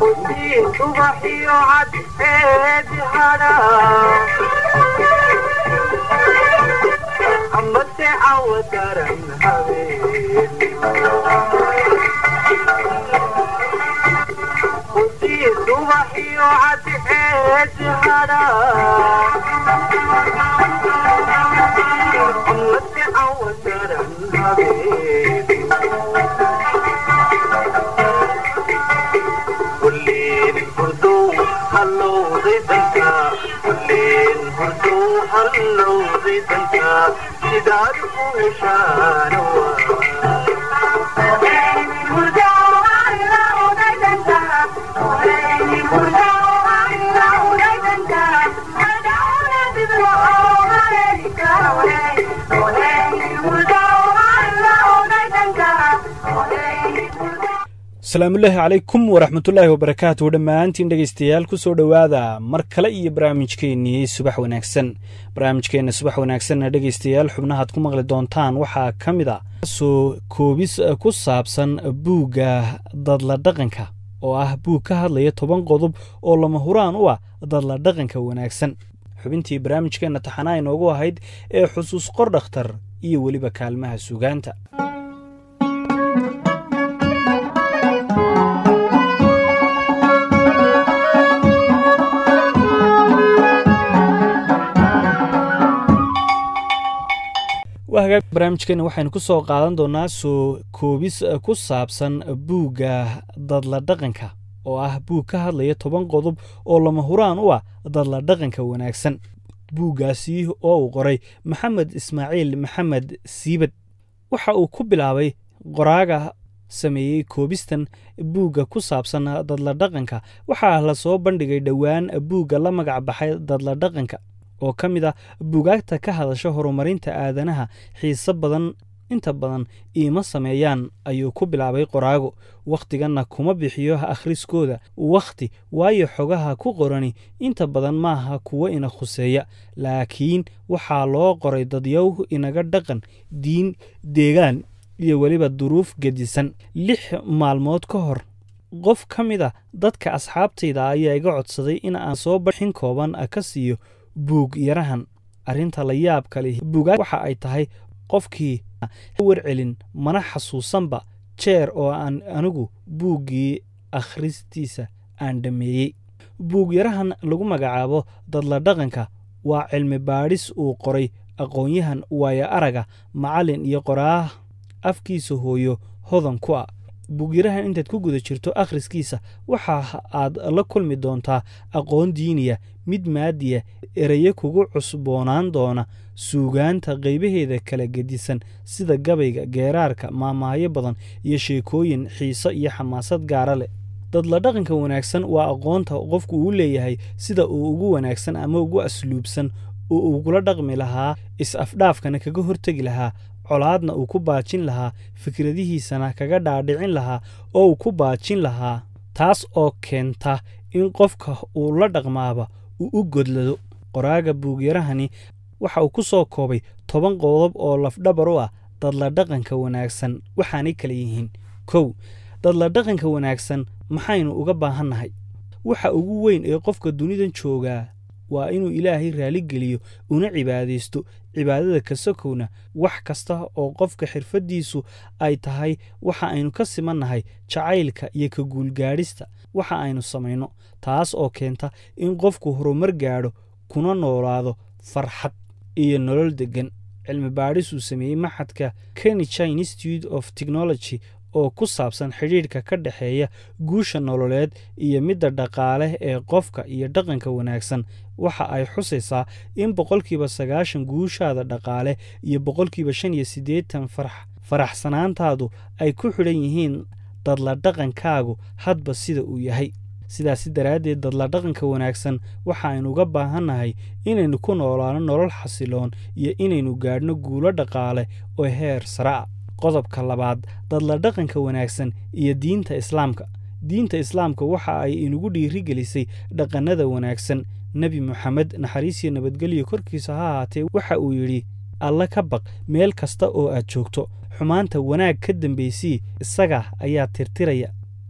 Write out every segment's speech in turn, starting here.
subaxiyo cadceedi hadha amase cawa daran habeen subaxiyo cadceedi hadha amase cawa daran habeen kulleen hurduu hallowday danka kulleen hurduu hallowday danka sidaad ku heshaan asalaamullaahi calaykum waraxmatullaahi wabarakaatu dhammaantiin dhegaystayaal ku soo dhowaada mar kale iyo barnaamijkeennii subax wanaagsan barnaamijkeenna subax wanaagsanna dhegaystayaal xubnahaad ku maqli doontaan waxaa ka mid a soo koobis ku saabsan buugga dadla dhaqanka oo ah buug ka hadlaya toban qodob oo lama huraan u ah dadla dhaqanka wanaagsan xubintii barnaamijkeenna taxanaa inoogu ahayd ee xusuus qor dhakhtar iyo weliba kaalmaha sugaanta wahagaag barnaamijkeena waxaynu ku soo qaadan doonaa soo koobis ku saabsan buugga dadla dhaqanka oo ah buug ka hadlaya toban qodob oo lama huraan u ah dadla dhaqanka wanaagsan buuggaasi oo uu qoray maxamed ismaaciil maxamed siibad waxa uu ku bilaabay qoraaga sameeyey koobistan buugga ku saabsan dadla dhaqanka waxaa la soo bandhigay dhowaan buugga la magac baxay dadla dhaqanka oo ka mid ah buugaagta ka hadasha horumarinta aadanaha xiise badan inta badan iima sameeyaan ayuu ku bilaabay qoraago wakhtiganna kuma bixiyo akhriskooda wakhti waayo xogaha ku qorani inta badan maaha kuwo ina khuseeya laakiin waxaa loo qoray dadyow inaga dhaqan diin deegaan iyo weliba duruuf gedisan lix maalmood ka hor qof ka mid a dadka asxaabtayda ayaa iga codsaday in aan soo baxin kooban ka siiyo buug yarahan arrinta la yaab kale buugaag waxa ay tahay qofkii warcelin mana xasuusanba jeer oo aan anigu buuggii akhristiisa aan dhammeeyey buug yarahan lagu magacaabo dadla dhaqanka waa cilmi baadhis uu qoray aqoon-yahan waaya araga macallin iyo qoraah afkiisa hooyo hodan ku ah buugyarahan intaad ku guda jirto akhriskiisa waxa aad la kulmi doontaa aqoon diiniya mid maadiya eraye kugu cusboonaan doona suugaanta qaybaheeda kala gedisan sida gabayga geeraarka maamaayo badan iyo sheekooyin xiiso iyo xamaasad gaara leh dadla dhaqanka wanaagsan waa aqoonta qofku uu leeyahay sida uu ugu wanaagsan ama ugu asluubsan oo ugula dhaqmi lahaa is-afdhaafkana kaga hortegi lahaa colaadna uu ku baajin lahaa fikradihiisana kaga dhaadhicin lahaa oo uu ku baajin lahaa taas oo keenta in qofka uu la dhaqmaaba uu u godlado qoraaga buugyarahani waxa uu ku soo koobay toban qodob oo lafdhabar u ah dadla dhaqanka wanaagsan waxaanay kala yihiin kow dadla dhaqanka wanaagsan maxaynu uga baahannahay waxa ugu weyn ee qofka dunidan joogaa waa inuu ilaahay raaligeliyo una cibaadaysto cibaadada kasokowna wax kasta oo qofka xirfaddiisu ay tahay waxa aynu ka simannahay jacaylka iyo ka guulgaadhista waxa aynu samayno taas oo keenta in qofku horumar gaadho kuna noolaado farxad iyo nolol deggan cilmi baadhis uu sameeyey maxadka kenija institute of technology oo ku saabsan xidhiidhka ka dhexeeya guusha nololeed iyo midda dhaqaale ee qofka iyo dhaqanka wanaagsan waxa ay xusaysaa in boqolkiiba sagaashan guushaada dhaqaale iyo boqolkiiba shan iyo siddeetan faraxsanaantaadu ay ku xidhan yihiin dadla dhaqankaagu hadba sida uu yahay sidaasi daraaddeed dadla dhaqanka wanaagsan waxaaynu uga baahannahay inaynu ku noolaano nolol xasiloon iyo inaynu gaadhno guulo dhaqaale oo heer sare a qodobka labaad dadla dhaqanka wanaagsan iyo diinta islaamka diinta islaamka waxa ay inugu dhiirigelisay dhaqannada wanaagsan nebi moxamed naxariisiyo nabadgelyo korkiisa ha ahaatee waxa uu yidhi alla ka baq meel kasta oo aad joogto xumaanta wanaag ka dambaysii isaga ayaa tirtiraya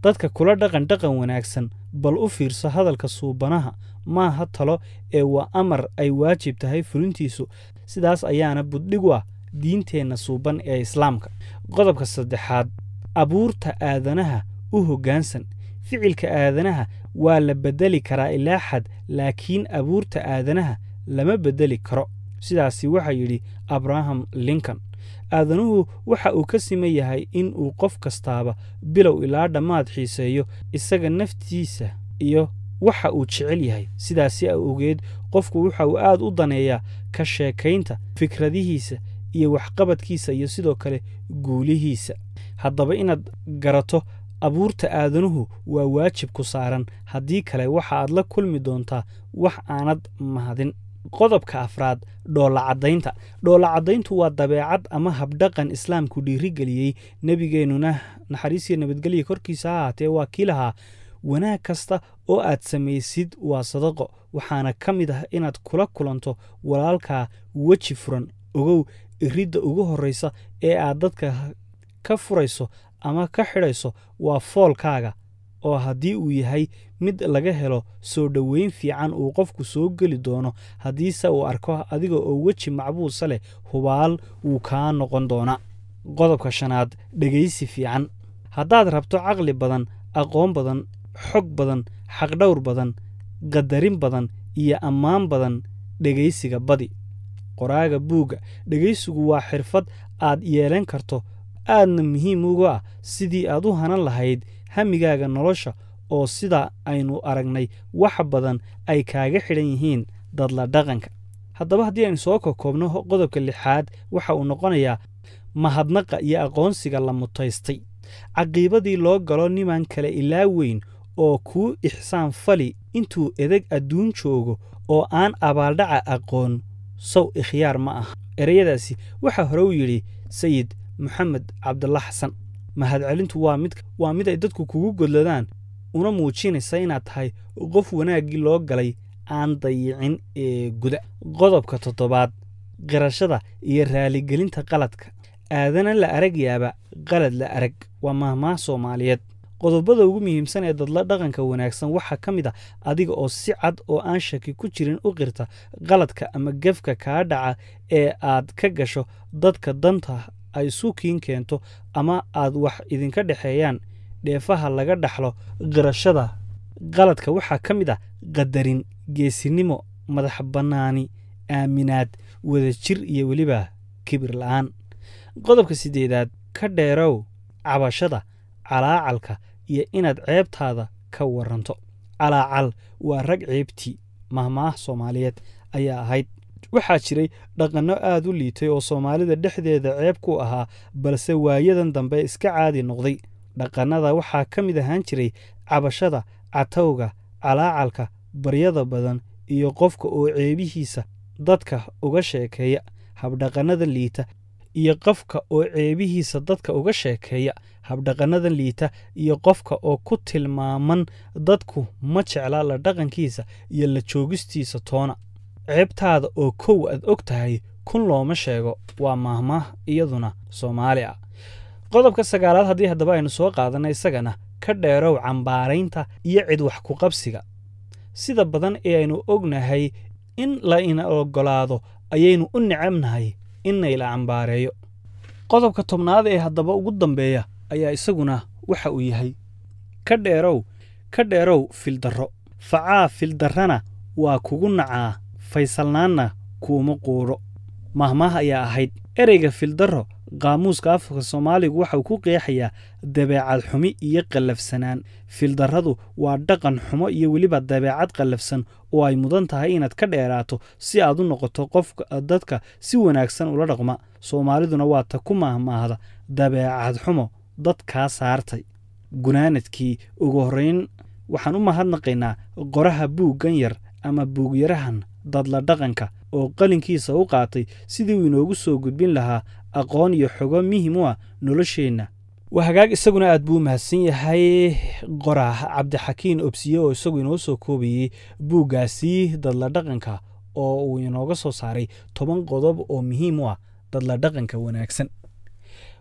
dadka kula dhaqan dhaqan wanaagsan bal u fiirso hadalka suubanaha maaha talo ee waa amar ay waajib tahay fulintiisu sidaas ayaana buddhig u ah diinteenna suuban ee islaamka qodobka saddexaad abuurta aadanaha u hoggaansan ficilka aadanaha waa la beddeli karaa ilaa xad laakiin abuurta aadanaha lama beddeli karo sidaasi waxaa yidhi abraham lincoln aadanuhu waxa uu ka siman yahay in uu qof kastaaba bilow ilaa dhammaad xiiseeyo isaga naftiisa iyo waxa uu jecel yahay sidaasi awgeed qofku waxa uu aad u daneeyaa ka sheekaynta fikradihiisa iyo waxqabadkiisa iyo sidoo kale guulihiisa haddaba inaad garato abuurta aadanuhu waa waajib ku saaran haddii kale waxa aad la kulmi doontaa wax aanad mahadin qodobka afraad dhoolacaddaynta dhoolacaddayntu waa dabeecad ama habdhaqan islaamku dhiirigeliyey nebigeennuna naxariisiyo nabadgelya korkiisa ha ahaatee waa kii lahaa wanaag kasta oo aad samaysid waa sadaqo waxaana ka mid ah inaad kula kulanto walaalkaa weji furan ogow iridda ugu horraysa ee aad dadka ka furayso ama ka xidhayso waa foolkaaga oo haddii uu yahay mid laga helo soo dhoweyn fiican uu qofku soo geli doono haddiise uu arko adiga oo weji macbuusa leh hubaal wuu kaa noqon doonaa qodobka shanaad dhegaysi fiican haddaad rabto caqli badan aqoon badan xog badan xaqdhowr badan qadarin badan iyo ammaan badan dhegaysiga badi qoraaga buugga dhegaysigu waa xirfad aad yeelan karto aadna muhiim uga ah sidii aad u hanan lahayd hamigaaga nolosha oo sida aynu aragnay wax badan ay kaaga xidhan yihiin dadla dhaqanka haddaba haddii aynu soo kokoobno qodobka lixaad waxa uu noqonayaa mahadnaqa iyo aqoonsiga la mutaystay caqiibadii loo galo niman kale ilaa weyn oo kuu ixsaan fali intuu edeg adduun joogo oo aan abaaldhaca aqoon sow ikhyaar ma ah ereyadaasi waxaa hore u yidhi sayid moxamed cabdalla xasan mahadcelintu waa mid waa mid ay dadku kugu godladaan una muujinaysa inaad tahay qof wanaaggii loo galay aan dayicin ee guda qodobka toddobaad qirashada iyo raaligelinta qaladka aadana la arag yaaba qalad la arag waa mahmaah soomaaliyeed qodobada ugu muhiimsan ee dadla dhaqanka wanaagsan waxaa ka mid ah adiga oo si cad oo aan shaki ku jirin u qirta qaladka ama gefka kaa dhaca ee aad ka gasho dadka danta ay suukiin keento ama aad wax idinka dhexeeyaan dheefaha laga dhaxlo qirashada qaladka waxaa ka mid ah qadarin geesinimo madax bannaani aaminaad wadajir iyo weliba kibir la'aan qodobka siddeedaad ka dheerow cabashada calaacalka iyo inaad ceebtaada ka waranto calaacal waa rag ceebtii mahmaah soomaaliyeed ayaa ahayd waxaa jiray dhaqanno aad u liitay oo soomaalida dhexdeeda ceeb ku ahaa balse waayadan dambe iska caadi noqday dhaqannada waxaa ka mid ahaan jiray cabashada catowga calaacalka baryada badan iyo qofka oo ceebihiisa dadka uga sheekeeya habdhaqannada liita iyo qofka oo ceebihiisa dadka uga sheekeeya habdhaqannada liita iyo qofka oo ku tilmaaman dadku ma jecla la dhaqankiisa iyo la joogistiisa toona ceebtaada oo kow aad og tahay kun looma sheego waa maahmaah iyaduna soomaali ah qodobka sagaalaad haddii haddaba aynu soo qaadanay isagana ka dheerow cambaaraynta iyo cid wax ku qabsiga sida badan ee aynu ognahay in la ina oggolaado ayaynu u necabnahay innayla cambaareeyo qodobka tobnaad ee haddaba ugu dambeeya ayaa isaguna waxa uu yahay ka dheerow ka dheerow fildarro facaa fildarrana waa kugu nacaa faysalnaanna kuuma quudho mahmaah ayaa ahayd ereyga fildarro qaamuuska afka soomaaligu waxauu ku qeexayaa dabeecad xumi iyo qallafsanaan fildarradu waa dhaqan xumo iyo weliba dabeecad qallafsan oo ay mudan tahay inaad ka dheeraato si aad u noqoto qof dadka si wanaagsan ula dhaqma soomaaliduna waa ta ku maahmaahda dabeecad xumo dadkaa saartay gunaanadkii ugu horrayn waxaan u mahadnaqaynaa qoraha buuggan yar ama buugyarahan dadla dhaqanka oo qalinkiisa u qaatay sidii uu inoogu soo gudbin lahaa aqoon iyo xogo muhim u ah nolosheenna waa hagaag isaguna aad buu u mahadsan yahay qorah cabdixakiin obsiye oo isagu inoo soo koobayey buuggaasi dadla dhaqanka oo uu inooga soo saaray toban qodob oo muhiim u ah dadla dhaqanka wanaagsan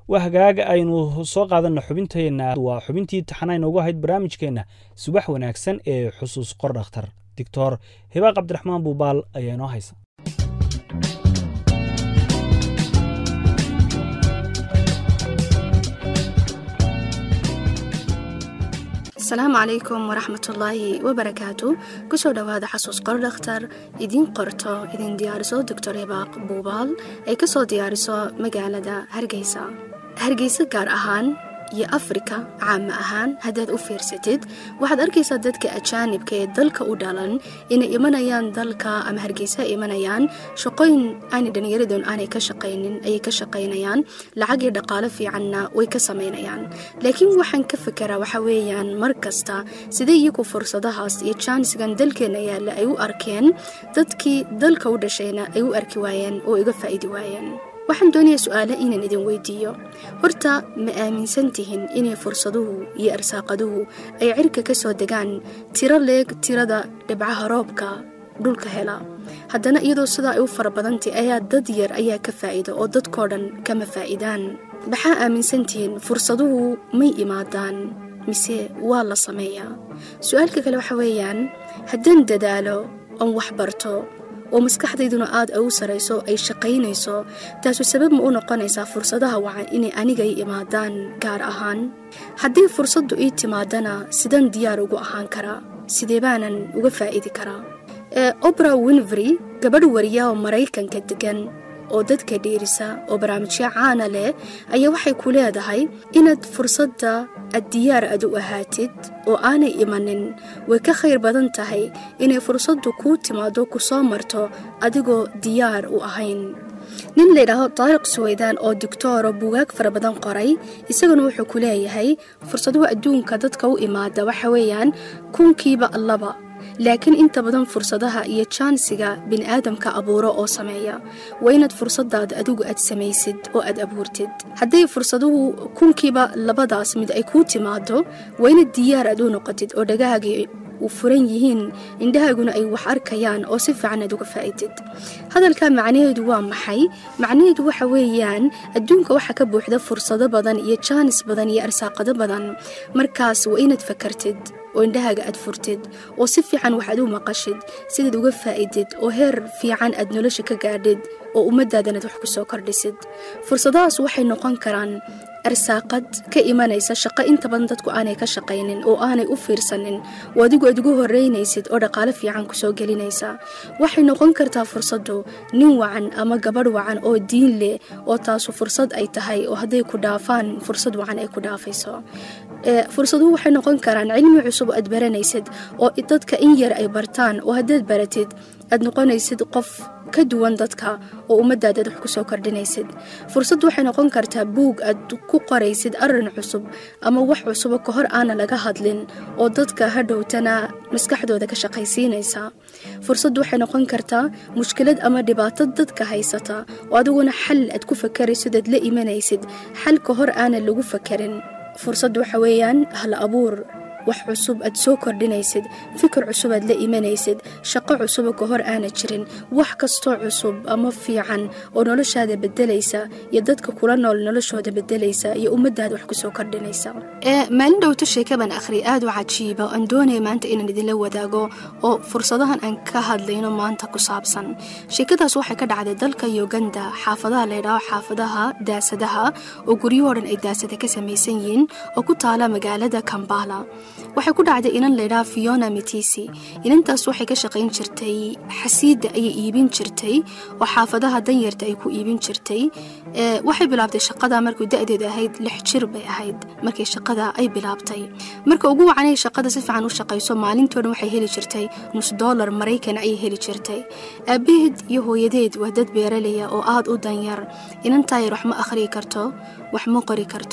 waa hagaag aynu soo qaadana xubinteenna waa xubintii taxana inoogu ahayd barnaamijkeenna subax wanaagsan ee xusuus qor dhakhtar doctor hibaaq cabdiraxmaan buubaal ayaa inoo haysa asalaamu calaykum waraxmatullaahi wabarakaatu kusoo dhowaada xasuus qor dhakhtar idiin qorto idin diyaariso doctor hibaaq buubaal ay ka soo diyaariso magaalada hargeysa hargeysa gaar ahaan iyo afrika caama ahaan haddaad u fiirsatid waxaad arkaysaa dadka ajaanibka ee dalka u dhalan inay imanayaan dalka ama hargeysa imanayaan shaqooyin aanay dhallinyaradoon aanay ka shaqaynin ayay ka shaqaynayaan lacag iyo dhaqaalo fiicanna way ka samaynayaan laakiin waxaan ka fekeraa waxa weeyaan mar kasta sidee iyagu fursadahaas iyo jaanisgan dalkeenna yaalla ay u arkeen dadkii dalka u dhashayna ay u arki waayeen oo iga faa'idi waayeen waxaan doonayaa su-aale inaan idin weydiiyo horta ma aaminsan tihin inay fursaduhu iyo arsaaqaduhu ay cirka ka soo degaan tiro leeg tirada dhibcaha roobka dhulka hela haddana iyadoo sidaa ay u fara badantay ayaa dad yar ayaa ka faa'iida oo dadkoo dhan kama faa'idaan maxaa aaminsan tihiin fursaduhu may imaadaan mise waa la sameeyaa su-aalka kale waxa weeyaan haddaan dadaalo oon wax barto oo maskaxdayduna aad ay u sarayso ay shaqaynayso taasu sabab ma u noqonaysaa fursadaha wacan inay aniga i imaadaan gaar ahaan haddii fursaddu ii timaadana sidaan diyaar ugu ahaan karaa sidee baanan uga faa'idi karaa obra winfrey gabadh wariya oo maraykanka degan oo dadka dhiirisa oo barnaamijyo caana leh ayaa waxay ku leedahay inaad fursadda aad diyaar aad u ahaatid oo aanay imanin way ka khayr badan tahay inay fursaddu kuu timaado ku soo marto adigoo diyaar u ahayn nin layidhaahdo taariq suweydaan oo doctooro buugaag fara badan qoray isaguna wuxuu ku leeyahay fursaduhu adduunka dadka u imaada waxa weeyaan kunkiiba laba laakiin inta badan fursadaha iyo jaansiga bini'aadamka abuuro oo sameeya waa inaad fursadaada adigu aad samaysid oo aad abuurtid hadday fursaduhu kunkiiba labadaas mid ay kuu timaado waa inaad diyaar aad u noqotid oo dhagahaagii u furan yihiin indhahaaguna ay wax arkayaan oo si fiican aad uga faa'idid hadalka macnaheedu waa maxay macnaheedu waxa weeyaan adduunka waxaa ka buuxda fursado badan iyo jaanis badan iyo arsaaqado badan markaas waa inaad fakartid oo indhahaaga aad furtid oo si fiican wax aad u maqashid sidaad uga faa'idid oo heer fiican aad nolosha ka gaadhid oo ummaddaadanaad wax ku soo kordhisid fursadahaas waxay noqon karaan arsaaqad ka imanaysa shaqo inta badan dadku aanay ka shaqaynin oo aanay u fiirsanin oo adigu aad ugu horeynaysid oo dhaqaale fiican kusoo gelinaysa waxay noqon kartaa fursaddu nin wacan ama gabadh wacan oo diin leh oo taasu fursad ay tahay oo hadday ku dhaafaan fursad wacan ay ku dhaafayso fursaduhu waxay noqon karaan cilmi cusub aad baranaysid oo dadka in yar ay bartaan oo haddaad baratid aad noqonaysid qof ka duwan dadka oo ummaddaadaad wax kusoo kordhinaysid fursaddu waxay noqon kartaa buug aad ku qoraysid arrin cusub ama wax cusubo ka hor aana laga hadlin oo dadka hadhowtana maskaxdooda ka shaqaysiinaysa fursaddu waxay noqon kartaa mushkilad ama dhibaato dadka haysata oo adiguna xal aad ku fakaraysid aad la imanaysid xal ka hor aana lagu fakarin fursaddu waxa weeyaan hal abuur wax cusub aad soo kordhinaysid fikir cusub aad la imanaysid shaqo cusuba ka hor aana jirin wax kastoo cusub ama fiican oo noloshaada bedelaysa iyo dadka kula nool noloshooda bedelaysa iyo ummadaada wax kusoo kordhinaysa maalin dhowto sheekaban akhri aad u cajiiba aan doonaya maanta inaan idinla wadaago oo fursadahan aan ka hadlayno maanta ku saabsan sheekadaas waxay ka dhacday dalka uganda xaafadaha laydhaho xaafadaha daasadaha oo guryahoo dhan ay daasada ka samaysan yihiin oo ku taala magaalada kambala waxay ku dhacday inan laydhaha fiona mitisi inantaas waxay ka shaqayn jirtay xasiidda ayay iibin jirtay oo xaafadaha danyarta ay ku iibin jirtay waxay bilaabtay shaqada markuu da-deedu ahayd lix jir bay ahayd markay shaqada ay bilaabtay marka ugu wacanay shaqada si fiican u shaqayso maalintoo dhan waxay heli jirtay nus dollar maraykan ayay heli jirtay aabaheed iyo hooyadeed waa dad beeralaya oo aad u danyar inantaa yar wax ma akhriyi karto wax ma qori karto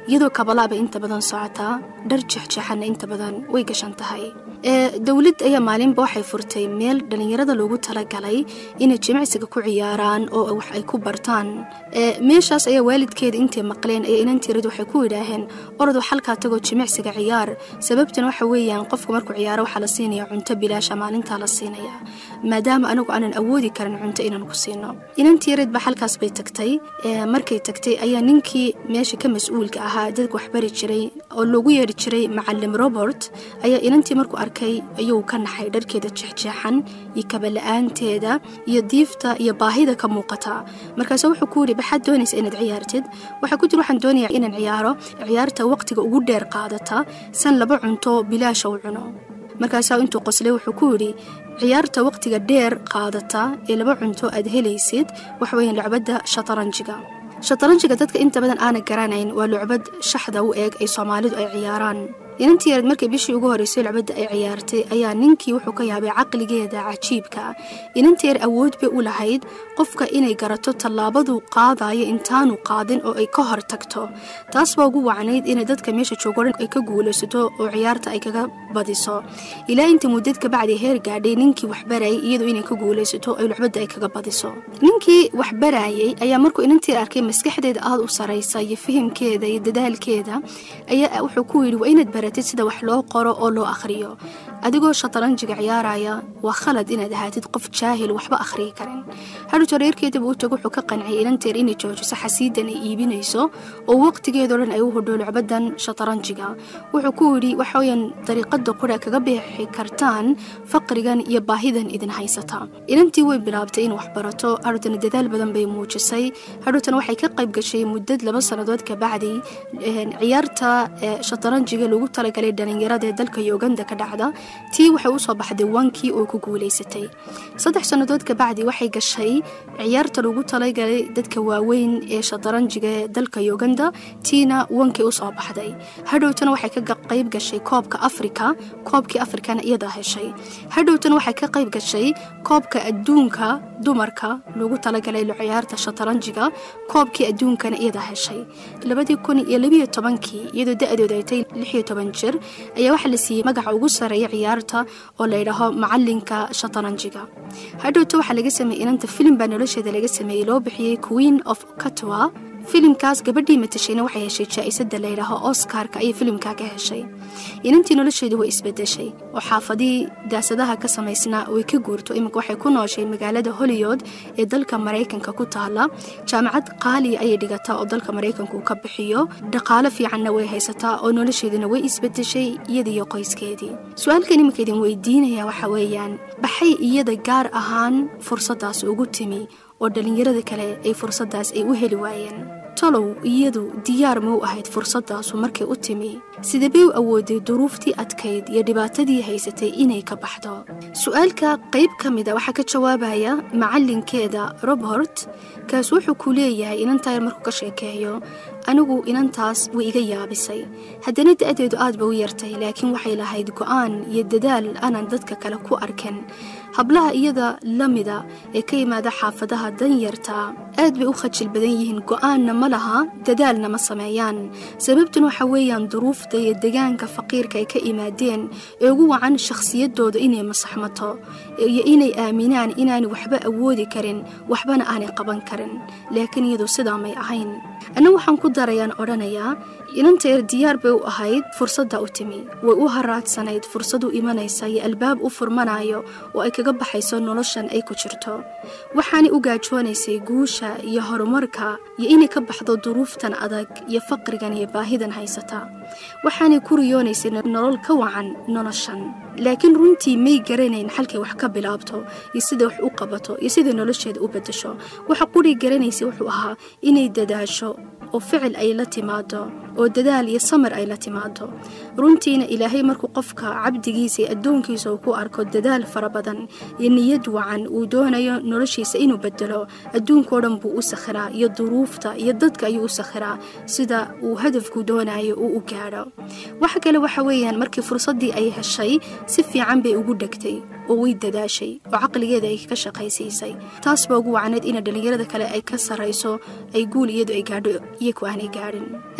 iyadoo kabalaaba inta badan socotaa dhar jexjeexanna inta badan way gashan tahay dowlad ayaa maalinba waxay furtay meel dhallinyarada loogu talagalay inay jimicsiga ku ciyaaraan oo wax ay ku bartaan meeshaas ayaa waalidkeeda intay maqleen ayaa inantiirad waxay ku yidhaaheen oradu xalkaa tagoo jimicsiga ciyaar sababtan waxa weeyaan qofku markuu ciyaaro waxaa la siinaya cunto bilaasha maalintaa la siinaya maadaama anagu aanan awoodi karin cunto inaan ku siino inantiirad ba xalkaas bay tagtay markay tagtay ayaa ninkii meesha ka mas-uulka ahaa dadka waxbari jiray oo loogu yeeri jiray macalim robert ayaa inantii markuu arkay ayuu ka naxay dharkeeda jeexjeexan iyo kabala-aanteeda iyo diifta iyo baahida ka muuqata markaase wuxuu ku yidhi maxaad doonaysa inaad ciyaartid waxaa ku jira waxaan doonaya inaan ciyaaro ciyaarta waqtiga ugu dheer qaadata san laba cunto bilaasha u cuno markaasaa intuu qoslay wuxuu ku yidhi ciyaarta waqtiga dheer qaadata ee laba cunto aad helaysid waxa weeyaan lucbadda shataranjiga shataranjiga dadka inta badan aana garanayn waa lucbad shaxda u eeg ay soomaalidu ay ciyaaraan inantii yared markii bishii ugu horreysay lucbadda ay ciyaartay ayaa ninkii wuxuu ka yaabay caqligeeda cajiibka inantii yar awood bay u lahayd qofka inay garato tallaabaduu qaadayo intaanu qaadin oo ay ka hor tagto taas baa ugu wacnayd inay dadka meesha joogo dhan ay ka guulaysato oo ciyaarta ay kaga badiso ilaa inta muddad kabacdi heer gaadhay ninkii waxbarayay iyadu inay ka guulaysato ay lucbadda ay kaga badiso ninkii waxbarayay ayaa markuu inantii arkay maskaxdeeda aada u saraysa iyo fahimkeeda iyo dadaalkeeda ayaa wuxuu ku yidhi waa inaad baratid sida wax loo qoro oo loo akhriyo adigoo shataranjiga ciyaaraya waa khalad inaad ahaatid qof jaahil waxba akhriyi karin hadhuto reerkeedaba u tago wuxuu ka qanciyay inanteer inay joojiso xasiidan ay iibinayso oo waqtigeedao dhan ay u hodho lucbadan shataranjiga wuxuu ku yidhi waxaweyaan dariiqada qura kaga bixi kartaan faqrigan iyo baahidan idin haysata inantii way bilaabtay in wax barato hadhutana dadaal badan bay muujisay hadhutana waxay ka qayb gashay muddad laba sannadood kabacdi ciyaarta shataranjiga lagu talagalay dhalinyarada ee dalka uganda ka dhacda tii waxay usoo baxday wankii oo ku guulaysatay saddex sannadood kabacdi waxay gashay ciyaarta lagu talagalay dadka waaweyn ee shataranjiga ee dalka uganda tiina wankii usoo baxday hadhowtana waxay ka qayb gashay koobka afrika koobkii afrikana iyadaa heshay hadhowtana waxay ka qayb gashay koobka adduunka dumarka lagu talagalay ciyaarta shataranjiga koobkii adduunkana iyadaa heshay labadii kun iyo labiyo tobankii iyadoo da-dooda ay tay lixiyo toban jir ayaa waxaa la siiyey magaca ugu sareeya ciyaarta oo layidhaaho macalinka shataranjiga hadhowta waxaa laga sameeyey inanta filim baa nolosheeda laga sameeyey loo bixiyey queen of katwa filimkaas gabadhii matashayna waxay heshay jaa-isada layidhaaho oskarka ayay filimkaa ka heshay inantii nolosheedu way isbedeshay oo xaafadihii daasadaha ka samaysnaa way ka guurto iminka waxay ku nooshay magaalada hollywood ee dalka maraykanka ku taala jaamacad qaaliya ayay dhigataa oo dalka maraykanka uu ka bixiyo dhaqaalo fiicanna way haysataa oo nolosheeduna way isbedeshay iyadiiyo qoyskeedii su-aalkan iminka idin weydiinaya waxa weeyaan baxay iyada gaar ahaan fursadaas ugu timi oo dhallinyarada kale ay fursadaas ay u heli waayeen tolow iyadu diyaar ma u ahayd fursadaasu markay u timi sidabay u awooday duruuftii adkayd iyo dhibaatadii haysatay inay ka baxdo su-aalka qayb ka mida waxaa ka jawaabaya macalinkeeda robert kaas wuxuu ku leeyahay inantaa yar markuu ka sheekeeyo anigu inantaas way iga yaabisay haddana da-deedu aad ba u yartay laakiin waxay lahayd go-aan iyo dadaal aanan dadka kale ku arkin hablaha iyada la mida ee ka yimaada xaafadaha danyarta aad bay u khajil badan yihiin go-aanna ma laha dadaalna ma sameeyaan sababtun waxa weeyaan duruufta iyo degaanka faqiirka ay ka imaadeen ee ugu wacan shakhsiyadooda inay masaxmato iyo inay aaminaan inaanay waxba awoodi karin waxbana aanay qaban karin laakiin iyadu sidaa may ahayn anna waxaan ku darayaan odhanayaa inanteer diyaar bay u ahayd fursadda u timi way u haraadsanayd fursadu imanaysa iyo albaab u furmanayo oo ay kaga baxayso noloshan ay ku jirto waxaanay u gaajoonaysay guusha iyo horumarka iyo inay ka baxdo duruuftan adag iyo faqrigan iyo baahidan haysata waxaanay ku riyoonaysay nolol ka wacan noloshan laakiin runtii may garanayn xalkay wax ka bilaabto iyo siday wax u qabato iyo siday nolosheeda u bedesho waxa quray garanaysay wuxuu ahaa inay dadaasho oo ficil ay la timaado oo dadaal iyo samir ay la timaado runtiina ilaahay markuu qofka cabdigiisa iyo addoonkiisa uu ku arko dadaal fara badan iyo niyad wacan uu doonayo noloshiisa inuu bedelo adduunkao dhan buu u sakhiraa iyo duruufta iyo dadka ayuu u sakhiraa sida uu hadafku doonayo uu u gaadho waxa kale waxa weeyaan markii fursaddii ay heshay si fiican bay ugu dhegtay oo way dadaashay oo caqligeeda ay ka shaqaysiisay taas baa ugu wacneed ina dhallinyarada kale ay ka sarrayso ay guul iyadu ay gaadho iyaku aanay gaadhin buugga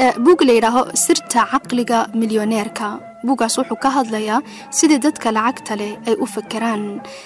buug la yidhaaho sirta caqliga milyoneerka buuggaas wuxuu ka hadlayaa sidii dadka lacagta leh ay u fakeraan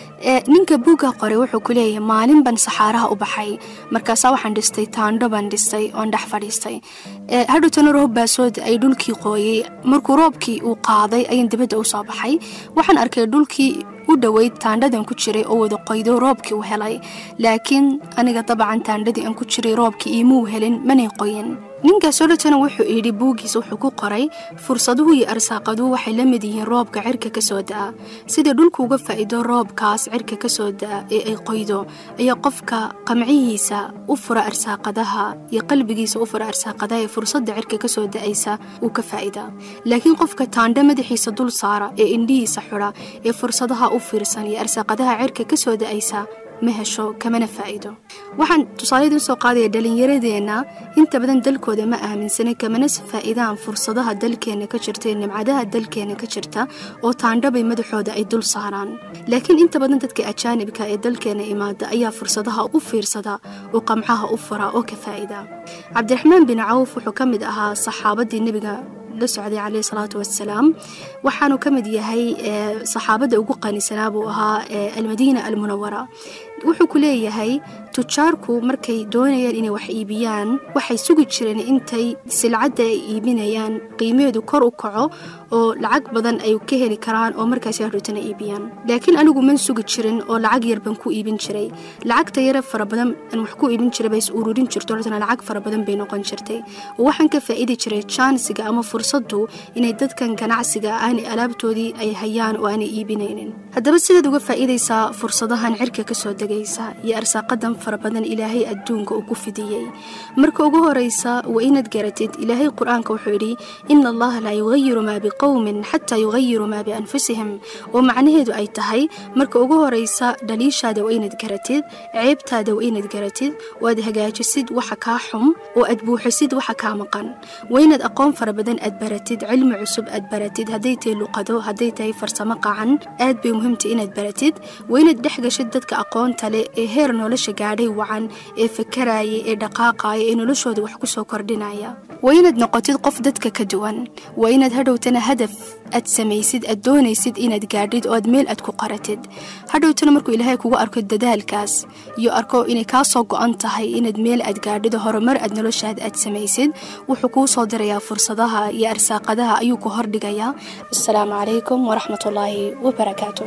ninka buugga qoray wuxuu ku leeyahay maalin ban saxaaraha u baxay markaasaa waxaan dhistay taandho baan dhistay oon dhex fadhiistay hadhowtana roob baa soo da-ay dhulkii qooyey markuu roobkii uu qaaday ayaan dibadda u soo baxay waxaan arkay dhulkii u dhoweyd taandhadan ku jiray oo wada qoydo roobkii u helay laakiin aniga dabcan taandhadii aan ku jiray roobkii iimuu helin manay qoyin ninkaas odhatana wuxuu yidhi buuggiisa wuxuu ku qoray fursaduhu iyo arsaaqaduhu waxay la mid yihiin roobka cirka ka soo da'a sidai dhulku uga faa'iido roobkaas cirka ka soo da'a ee ay qoydo ayaa qofka qamcihiisa u fura arsaaqadaha iyo qalbigiisa u fura arsaaqadaha ee fursadda cirka ka soo da'aysa uu ka faa'iidaa laakiin qofka taandho madaxiisa dul saara ee indhihiisa xudha ee fursadaha u fiirsan iyo arsaaqadaha cirka ka soo da'aysa ma hesho kamana faa'iido waxaan tusaalayadii usoo qaadaya dhalinyaradeenna inta badan dalkooda ma aaminsanay kamana faa'iidaan fursadaha dalkeenna ka jirta ee nimcadaha dalkeenna ka jirta oo taandhabay madaxooda ay dul saaraan laakiin inta badan dadka ajaanibka ee dalkeenna imaada ayaa fursadaha u fiirsada oo qamcaha u fura oo ka faa'ida cabdiraxmaan bin cawf wuxuu ka mid ahaa saxaabadii nebiga la socday caleyhi salaatu wassalaam waxaanu ka mid yahay saxaabadda ugu qanisanaa buu ahaa almadiina almunawara wuxuu ku leeyahay tujaarku markay doonayaan inay wax iibiyaan waxay sugi jireen intay silcadda ay iibinayaan qiimeedu kor u kaco oo lacag badan ay ka heli karaan oo markaasi hadhootana iibiyaan laakiin anigu man sugi jirin oo lacag yar baan ku iibin jiray lacagta yare fara badan aan wax ku iibin jiray bay is ururin jirto hortana lacag fara badan bay noqon jirtay oo waxaan ka faa'iidi jiray jaansiga ama fursaddu inay dadkan ganacsiga aanay alaabtoodii ay hayaan oo aanay iibinaynin haddaba sidaad uga faa'iidaysaa fursadahan cirka ka soo degaysa iyo arsaaqadan fara badan ilaahay adduunka uu ku fidiyey marka ugu horaysa waa inaad garatid ilaahay qur-aanka wuxuu yidhi ina allaha laa yugayiru maa biqowmin xataa yugayiru maa bianfusihim oo macnaheedu ay tahay marka ugu horaysa dhaliishaada waa inaad garatid ceebtaada waa inaad garatid oo aad hagaajisid waxa kaa xum oo aad buuxisid waxa kaa maqan waa inaad aqoon fara badan aad baratid cilmi cusub aad baratid hadday tahay luqado hadday tahay farsamo qacan aad bay muhiimtay inaad baratid waa inaad dhex gashid dadka aqoonta leh ee heer nolosha gaadhay wacan ee fakaraya ee dhaqaaqaya ee noloshooda wax ku soo kordhinaya waa inaad noqotid qof dadka ka duwan waa inaad hadhowtana hadaf aad samaysid aad doonaysid inaad gaadhid oo aad meel aad ku qaratid hadhowtana markuu ilaahay kugu arko dadaalkaas iyo arko inay kaa soo go-an tahay inaad meel aad gaadhid horumar aad noloshaada aad samaysid wuxuu kuu soo dirayaa fursadaha iyo arsaaqadaha ayuu ku hordhigayaa asalaamu calaykum waraxmatullaahi wabarakaatu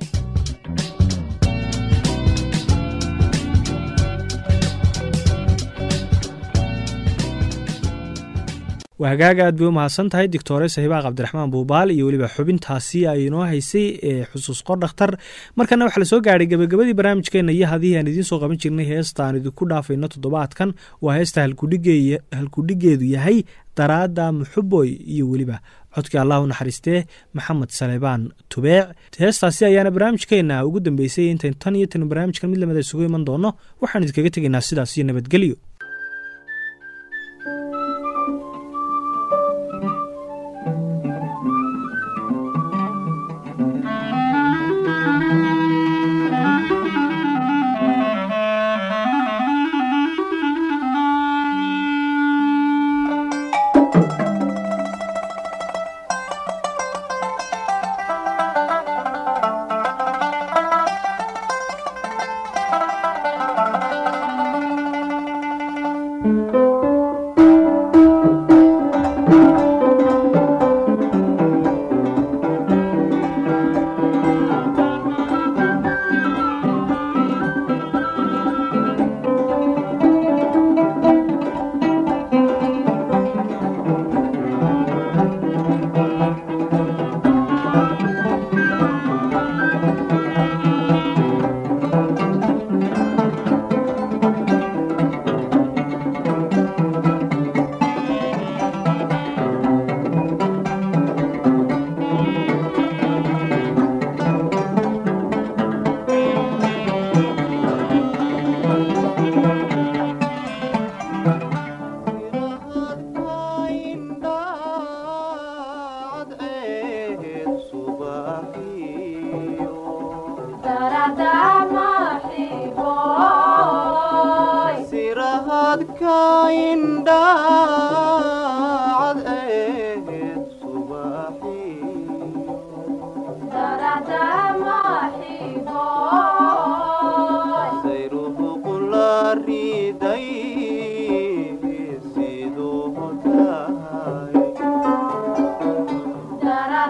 waa hagaaga aad bay u mahadsan tahay doctore sahiibaa cabdiraxmaan buubaal iyo weliba xubintaasi ay inoo haysay ee xusuus qor dhakhtar markana waxaa lasoo gaadhay gebagabadii barnaamijkeenna iyo hadii aan idiin soo qaban jirnay heesta aan idinku dhaafayno toddobaadkan waa heesta halkudhigeedu yahay daraada muxuboy iyo weliba codkii allah u naxariistee maxamed saleebaan tubeec heestaasi ayaana barnaamijkeenna ugu dambeysay intayn tan iyo tan barnaamijkan mid lamida isugu iman doono waxaan idinkaga tegaynaa sidaas iyo nabadgelyo sirahadka indhaacad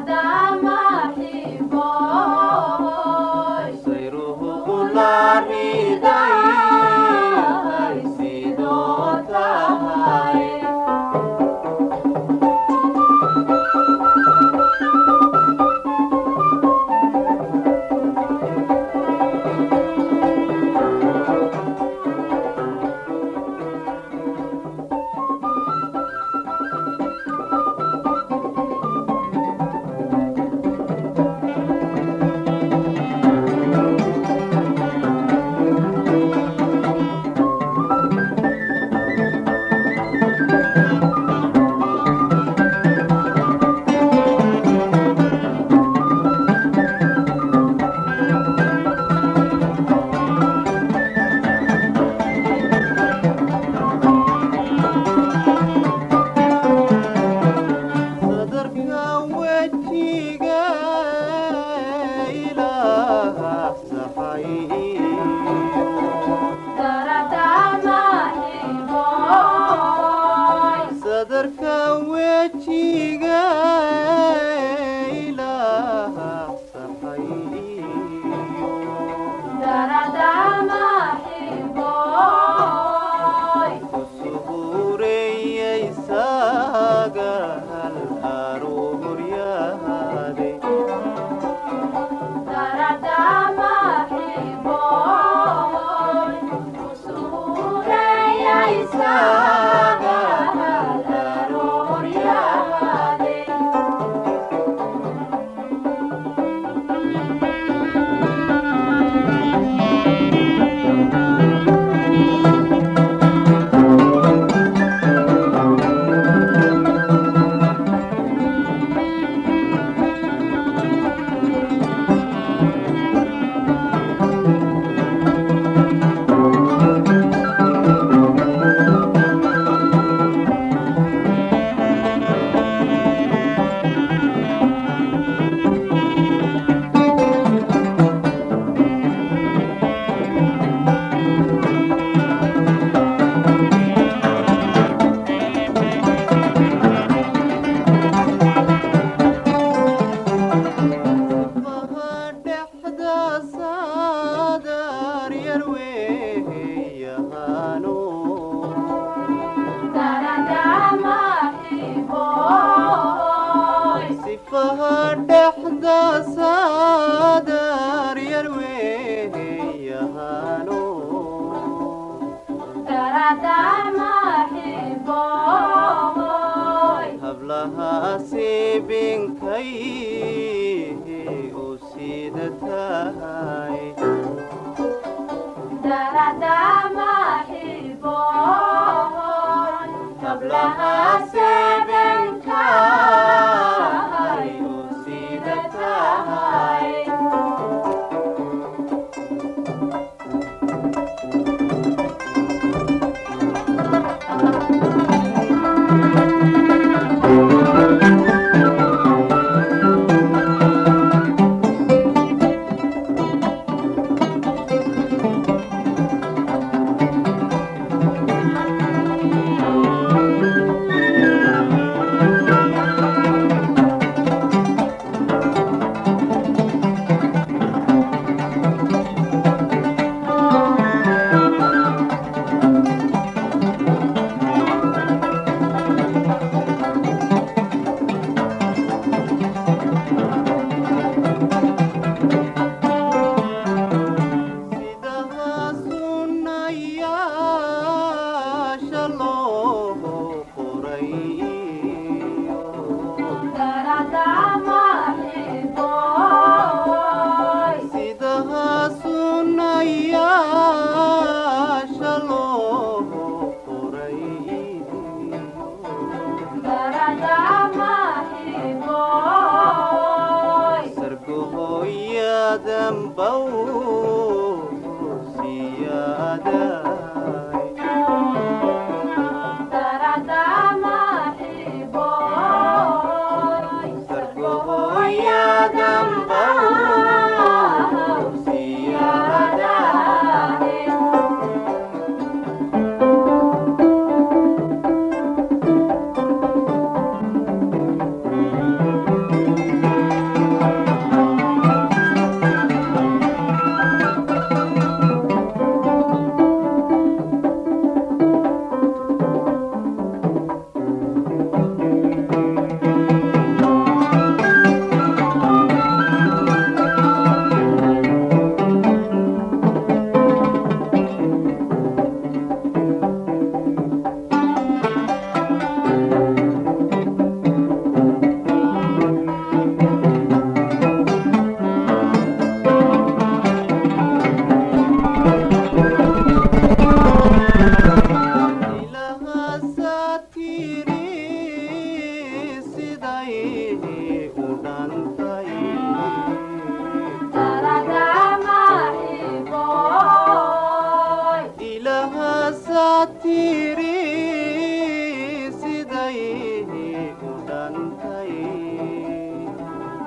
Thank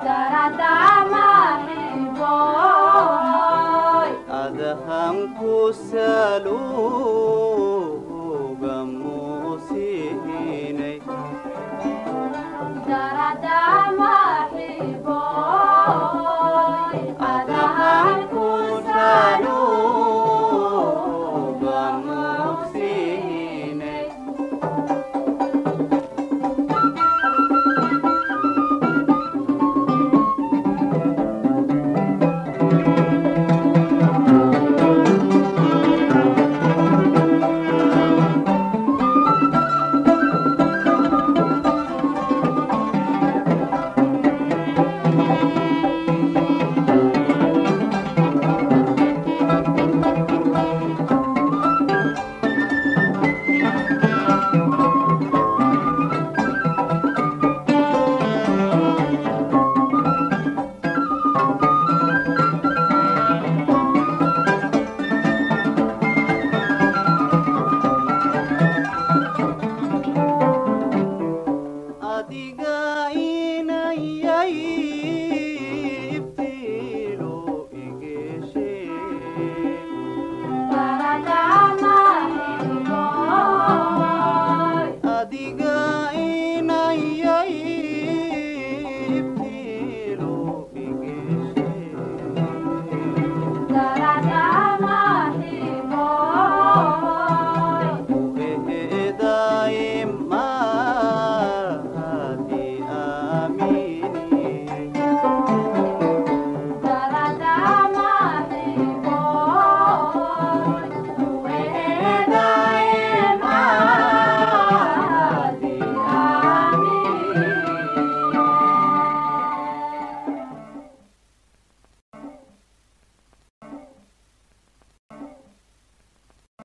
adahanku saluuga muusinay Daradama